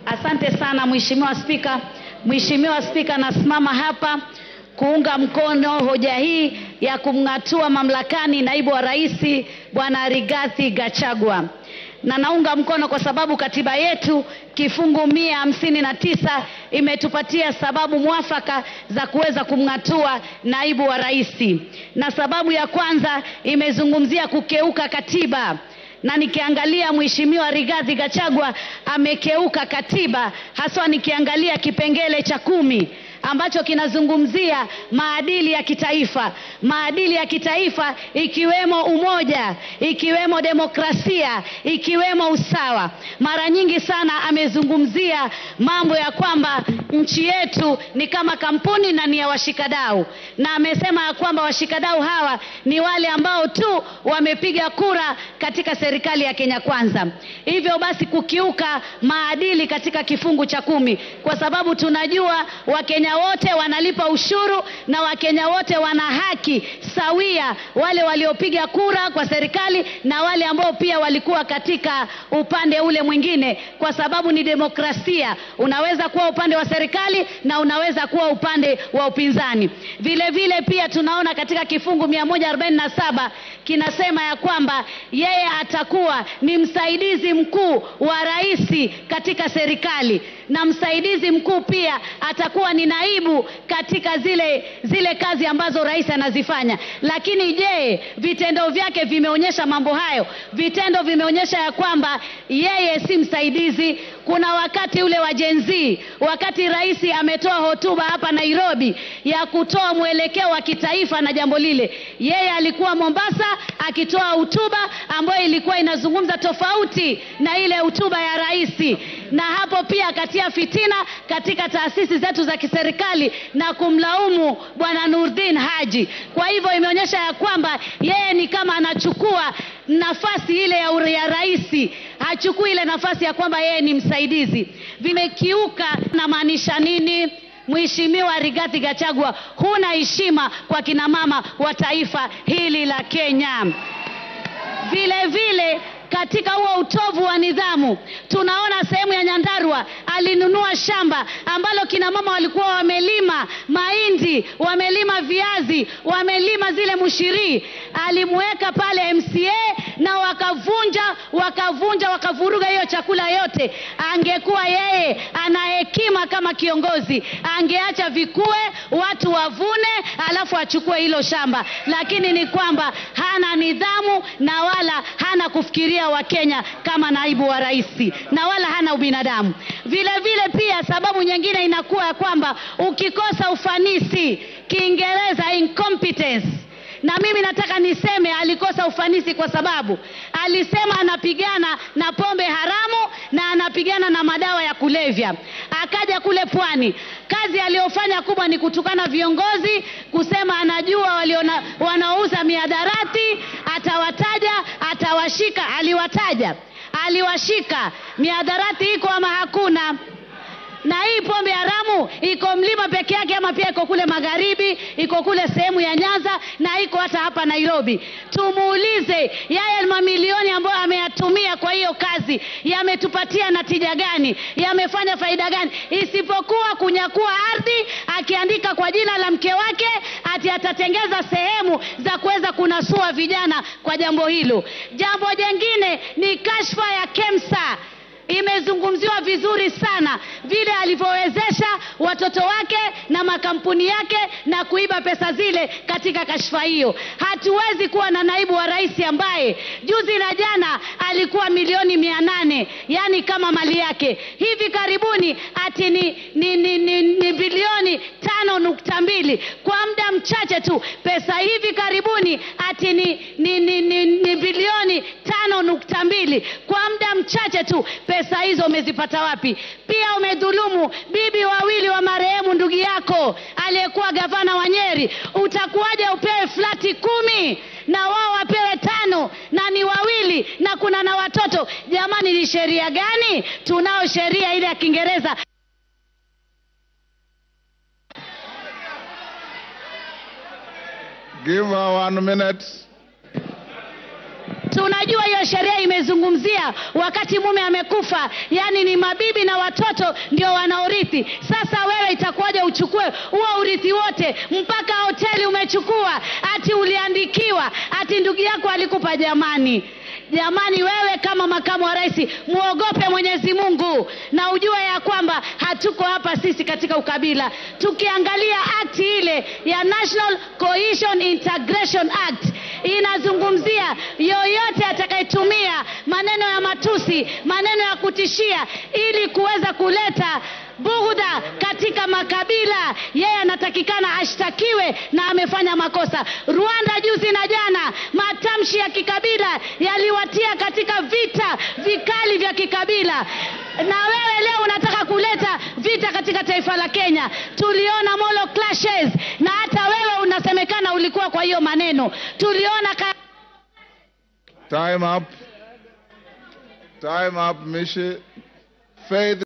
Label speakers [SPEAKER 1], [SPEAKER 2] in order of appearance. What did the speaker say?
[SPEAKER 1] Asante sana Mheshimiwa Spika. Mheshimiwa Spika, nasimama hapa kuunga mkono hoja hii ya kumng'atua mamlakani naibu wa rais Bwana Rigathi Gachagua, na naunga mkono kwa sababu katiba yetu kifungu mia hamsini na tisa imetupatia sababu mwafaka za kuweza kumng'atua naibu wa rais, na sababu ya kwanza imezungumzia kukeuka katiba na nikiangalia Mheshimiwa Rigathi Gachagua amekeuka katiba, haswa nikiangalia kipengele cha kumi ambacho kinazungumzia maadili ya kitaifa, maadili ya kitaifa ikiwemo umoja, ikiwemo demokrasia, ikiwemo usawa. Mara nyingi sana amezungumzia mambo ya kwamba nchi yetu ni kama kampuni na ni ya washikadau, na amesema ya kwamba washikadau hawa ni wale ambao tu wamepiga kura katika serikali ya Kenya Kwanza. Hivyo basi kukiuka maadili katika kifungu cha kumi, kwa sababu tunajua Wakenya wote wanalipa ushuru na Wakenya wote wana haki sawia, wale waliopiga kura kwa serikali na wale ambao pia walikuwa katika upande ule mwingine, kwa sababu ni demokrasia. Unaweza kuwa upande wa serikali na unaweza kuwa upande wa upinzani. Vile vile pia tunaona katika kifungu 147 kinasema ya kwamba yeye atakuwa ni msaidizi mkuu wa rais katika serikali na msaidizi mkuu pia atakuwa ni naibu katika zile zile kazi ambazo rais anazifanya. Lakini je, vitendo vyake vimeonyesha mambo hayo? Vitendo vimeonyesha ya kwamba yeye si msaidizi. Kuna wakati ule wa Gen Z, wakati rais ametoa hotuba hapa Nairobi ya kutoa mwelekeo wa kitaifa na jambo lile, yeye alikuwa Mombasa akitoa hotuba ambayo ilikuwa inazungumza tofauti na ile hotuba ya rais, na hapo pia akatia fitina katika taasisi zetu za kiserikali na kumlaumu bwana Nurdin Haji. Kwa hivyo imeonyesha ya kwamba yeye ni kama anachukua nafasi ile ya, ya rais, hachukui ile nafasi ya kwamba yeye ni msaidizi. Vimekiuka. Namaanisha nini? Mheshimiwa Rigathi Gachagua, huna heshima kwa kina mama wa taifa hili la Kenya. Vile vile katika huo utovu wa nidhamu tunaona sehemu ya Nyandarua alinunua shamba ambalo kina mama walikuwa wamelima mahindi, wamelima viazi, wamelima zile mushiri, alimweka pale MCA na wakavunja wakavunja wakavuruga hiyo chakula yote. Angekuwa yeye ana hekima kama kiongozi, angeacha vikue, watu wavune, alafu achukue hilo shamba, lakini ni kwamba hana nidhamu na wala hana kufikiria Wakenya kama naibu wa rais na wala hana ubinadamu. Vile vile pia sababu nyingine inakuwa ya kwamba ukikosa ufanisi, Kiingereza incompetence na mimi nataka niseme alikosa ufanisi kwa sababu alisema anapigana na pombe haramu na anapigana na madawa ya kulevya. Akaja kule pwani, kazi aliyofanya kubwa ni kutukana viongozi, kusema anajua waliona wanaouza miadarati, atawataja, atawashika. Aliwataja, aliwashika. Miadarati iko ama hakuna? na hii pombe haramu iko mlima peke yake ama pia iko kule magharibi, iko kule sehemu ya Nyanza na iko hata hapa Nairobi. Tumuulize yeye mamilioni ambayo ameyatumia kwa hiyo kazi yametupatia natija gani? Yamefanya faida gani? Isipokuwa kunyakua ardhi, akiandika kwa jina la mke wake ati atatengeza sehemu za kuweza kunasua vijana kwa jambo hilo. Jambo jingine ni kashfa ya KEMSA imezungumziwa vizuri sana vile alivyowezesha watoto wake na makampuni yake na kuiba pesa zile katika kashfa hiyo. Hatuwezi kuwa na naibu wa rais ambaye juzi na jana alikuwa milioni mia nane yani kama mali yake, hivi karibuni ati ni, ni, ni, ni, ni bilioni tano nukta mbili kwa muda mchache tu. Pesa hivi karibuni ati ni, ni, ni, ni, ni bilioni tano nukta mbili kwa muda mchache tu. Pesa hizo umezipata wapi? Pia umedhulumu bibi wawili wa marehemu ndugu yako aliyekuwa gavana wa Nyeri. Utakuwaje upewe flati kumi na wao wapewe tano na ni wawili na kuna na watoto? Jamani, ni sheria gani? Tunao sheria ile ya Kiingereza
[SPEAKER 2] Give her one minute.
[SPEAKER 1] Tunajua hiyo sheria imezungumzia wakati mume amekufa, yaani ni mabibi na watoto ndio wanaorithi. Sasa wewe itakuwaje uchukue huo urithi wote, mpaka hoteli umechukua, ati uliandikiwa, ati ndugu yako alikupa? Jamani, jamani, wewe kama makamu wa rais muogope Mwenyezi Mungu na ujue ya kwamba hatuko hapa sisi katika ukabila. Tukiangalia akti ile ya National Cohesion Integration Act inazungumzia yoyote atakayetumia maneno ya matusi, maneno ya kutishia ili kuweza kuleta bughudha katika makabila, yeye anatakikana ashtakiwe na amefanya makosa. Rwanda juzi na jana, matamshi ya kikabila yaliwatia katika vita vikali vya kikabila, na wewe leo unataka kuleta vita katika taifa la Kenya. Tuliona Molo clashes, na hata wewe unasemekana ulikuwa kwa hiyo maneno. Tuliona ka
[SPEAKER 2] Time up. Time up, Mishi. Faith